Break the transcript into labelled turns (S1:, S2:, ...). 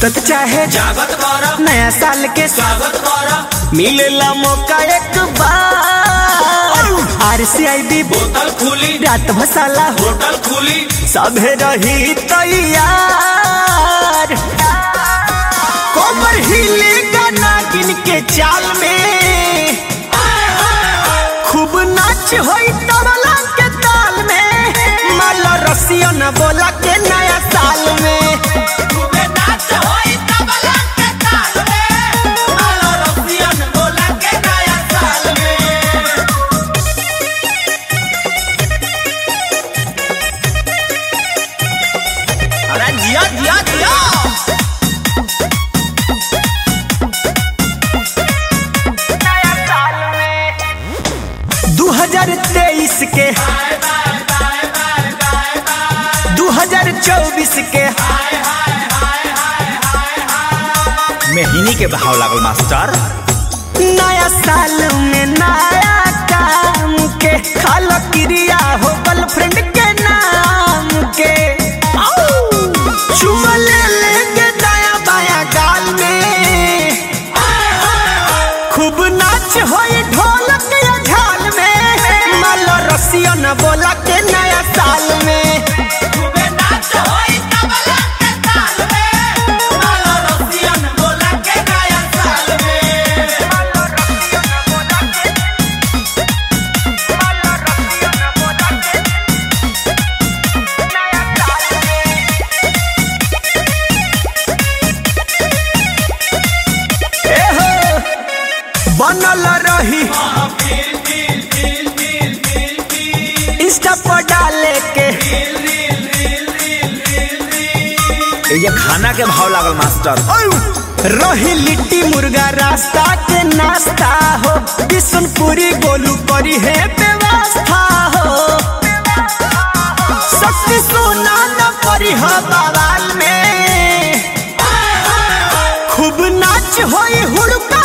S1: जागत चाहे
S2: जागत कर
S1: नया साल के
S2: स्वागत कर
S1: मिलेला मौका एक बार आर सी आई बी
S2: बोतल खुली
S1: रात भसाला
S2: होटल खुली
S1: सभे रही तैयार कोमर हिलेगा नागिन के चाल में खूब नाच होई तबला के ताल में माला रसिया न बोला के नया साल में
S2: खूबे नाच होई तबला के ताल में आलो रसियन बोला के नया साल में अरे जिया जिया जिया
S1: नया साल में 2023 के 2024 के
S2: मेहनी के भाव लागल मास्टर
S1: नया साल में नया काम के खाल क्रिया हो गर्लफ्रेंड के नाम के चुमा ले लेंगे दाया बाया गाल में खूब नाच होई ढोलक या झाल में मालो रसिया न बोला के नया साल में
S2: खूबे नाच होई तबला के ताल में आलो रसियन बोला के नया साल में
S1: एहो, बनल रही इंस्टा पर डाले के
S2: ये खाना के भाव लागल मास्टर
S1: रही लिट्टी मुर्गा रास्ता के नाश्ता हो बिशनपुरी गोलू करी है व्यवस्था हो शक्ति सोना न करी हो बवाल में खूब नाच होई हुड़का